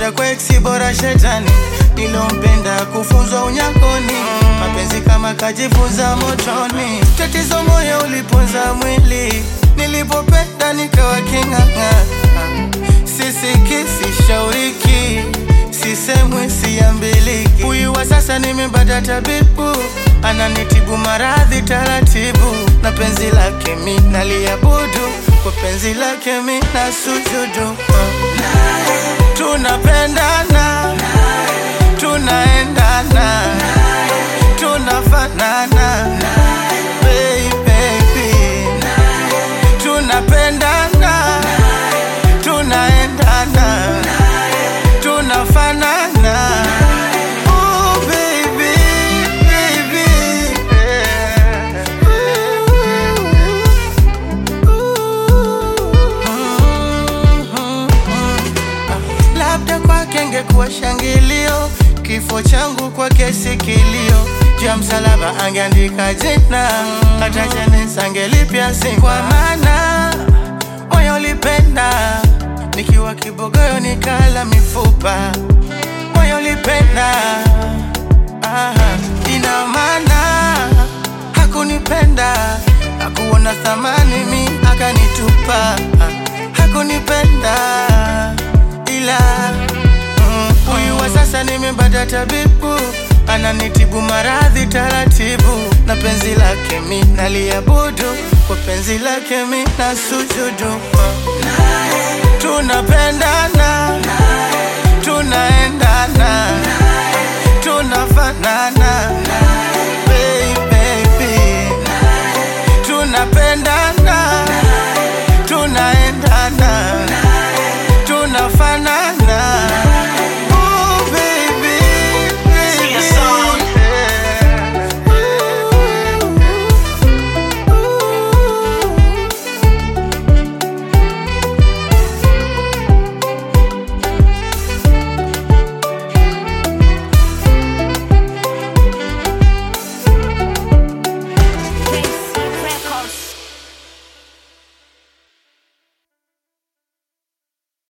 kwenda kwa eksi bora shetani nilompenda kufunzwa unyakoni mapenzi kama kajifunza motoni tatizo moyo uliponza mwili nilipopenda nikawa king'ang'a sisiki sishauriki sisemwi siambiliki huyu wa sasa nimebada tabibu ananitibu maradhi taratibu na penzi lake mi naliabudu kwa penzi lake mi na sujudu tunapendana tunaendana tunafanana baby tunapendana tunaendana tunafanana oh baby baby yeah. labda kwake ngekuwa shangilio kifo changu kwake sikilio juu ya msalaba angeandika jina hata jeneza angelipya si kwa maana moyo ulipenda nikiwa kibogoyo nikala mifupa moyo ulipenda ah, ina maana hakunipenda hakuona thamani mi akanitupa hakunipenda ila mm, huyu wa sasa nimebada tabibu ananitibu maradhi taratibu na penzi lake mi naliabudu kwa penzi lake mi na sujudu tunapendana